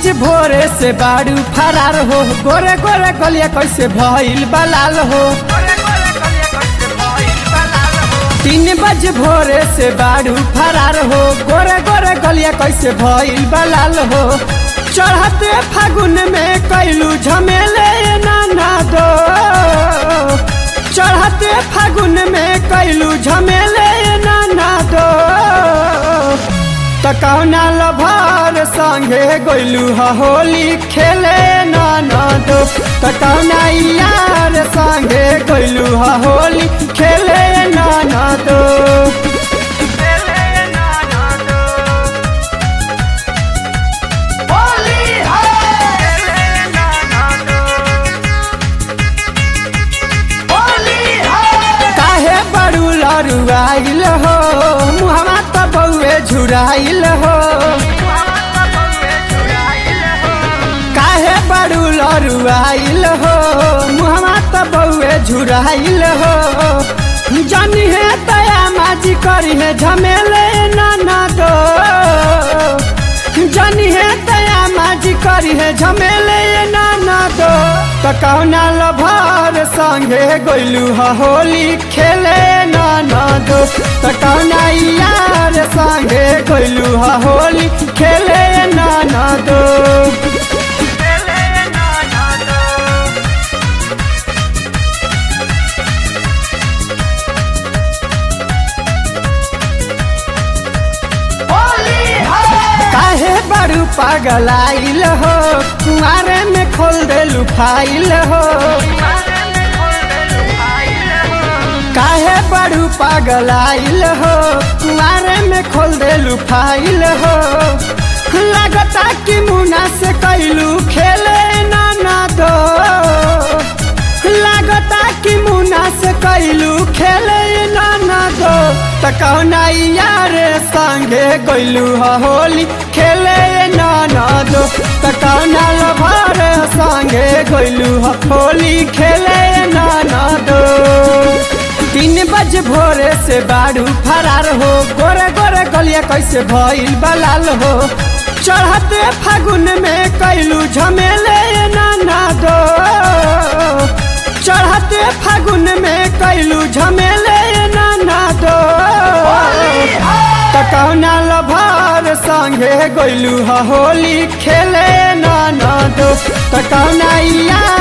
बज भोरे से बाड़ू फरार हो गोरे गोरे गलिया कैसे भइल बलाल हो तीन बज भोरे से बाड़ू फरार हो गोरे गोरे गलिया कैसे भइल बलाल हो चढ़ते फागुन में कैलू झमेले नाना दो चढ़ते फागुन में कैलू झमेले नाना दो त कौना लभर संगे गइलू ह होली खेले नाना दो त कौना यार संगे गइलू ह होली खेले नाना दो काहे बड़ू लरुआइल हो मुहवा त बउए झुराइल हो काहे बड़ू लरुआइल हो मुहवा त बउए झुराइल हो जानी है तया माजी करी है झमेले नाना दो जानी है तया माजी करी है झमेले नाना दो त कौना लभर संगे गइलू ह होली खेले नाना दो त कौना यार संगे गइलू ह होली खेले नाना दो काहे बड़ू पागल आइल हो कुआरे में खोल दे लुफाइल हो काहे बड़ू पागल आइल हो कुआरे में खोल दे लुफाइल हो लगता कि मुना से कैलू खेले नाना दो लगता कि मुना से कैलू खेले नाना दो त कौना यार संगे गइलू ह होली खेले नाना दो त कौना लभर संगे गइलू ह होली खेले नाना दो तीन बज भोरे से बाड़ू फरार हो गोरे गोरे गलिया कैसे भइल बलाल हो चढ़ते फागुन में कैलू झमेले नाना दो चढ़ते फागुन में कैलू झमेले नाना दो त कौना लभर संगे गइलू ह होली खेले नाना दो त कौना यार